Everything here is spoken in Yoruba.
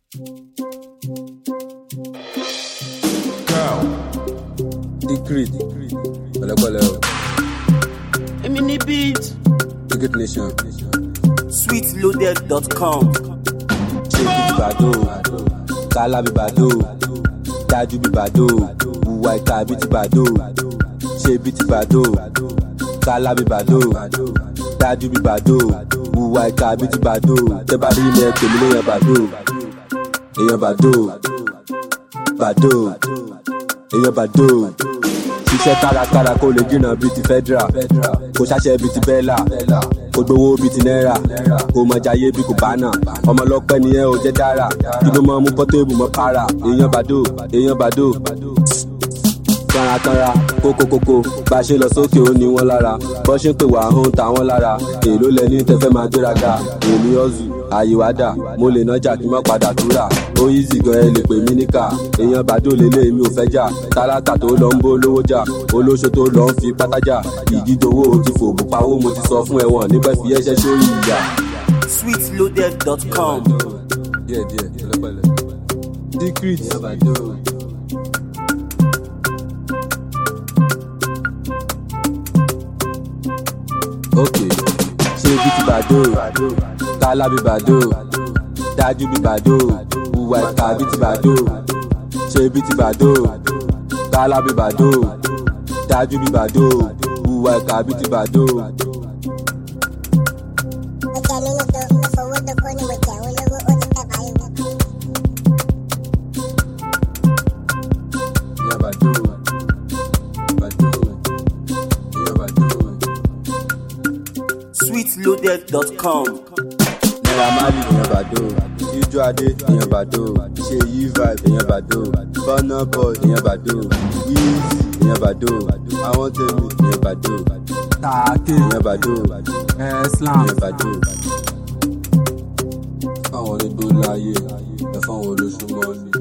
Cow. Decreed. Pẹ̀lẹ́pẹ̀lẹ́ o. Èmi ní beat. Ticket Nation. Sweetloaded.com. Ṣé bí ti bàdó? Kálá bí bàdó? Dájú bí bàdó? Wùwà ìka bí ti bàdó? Ṣé bí ti bàdó? Kálá bí bàdó? Dájú bí bàdó? Wùwà ìka bí ti bàdó? Tẹ́ bá rí ilé ẹ pè mí léèyàn bàdó. Èèyàn bàdó. Bàdó. Èèyàn bàdó. Ṣiṣẹ́ kárakára kó lè jìnnà bíi ti federal. Kò ṣàṣẹ bíi ti bẹ́là. Kò gbowó bíi ti náírà. Kò mọ jayé bíi kò bánà. Ọmọ ọlọ́pẹ́ ni ẹ ò jẹ́ dára. Kí ló máa mú pọ́tébù mọ́ para? Èèyàn bàdó. Èèyàn bàdó. Kanrakanra kókókókó bá a ṣe lọ sókè ó ní wọn lára. Bọ́ ṣe ń pè wá ń ta wọ́n lára. Èló lẹ ní tẹ́fẹ́ máa gbéraga. Èmi ọ̀zù àyè wá dà. Mo lè nájà kí n má padà túrà. Ó easy gan ẹ lè pè mí níkà. Èèyàn bàdó lélẹ̀ mi ò fẹ́ jà. Tálákà tó lọ ń bó lówó jà. Olóṣó tó lọ ń fi pátájà. Ìdídowó ti fòbù pawó mo ti sọ fún ẹ̀wọ̀n nígbà fi ẹ̀ṣẹ̀ sórí ìyá. Sweetloaded.com. Díẹ̀ díẹ̀ pẹ̀lẹ́pẹ̀lẹ́. Secret. ok ṣé bí ti bàdó kálá bí bàdó dájú bí bàdó hùwà ìka bí ti bàdó ṣé bí ti bàdó kálá bí bàdó dájú bí bàdó hùwà ìka bí ti bàdó. Ọjà lóyún tó mo fowó dóko ni mo jẹ àwọn olówó ó ti pẹ́ báyìí. ìyá bàdó bàdó ìyá bàdó. Sweetloaded.com. naira marley èèyàn bàdó ijó adé èèyàn bàdó ṣe yí vibe èèyàn bàdó burna boy èèyàn bàdó easy èèyàn bàdó àwọn tèmi èèyàn bàdó tààkì èèyàn bàdó islam èèyàn bàdó. fáwọn onígbó láàyè ẹ fáwọn olóṣù mọ́lẹ̀.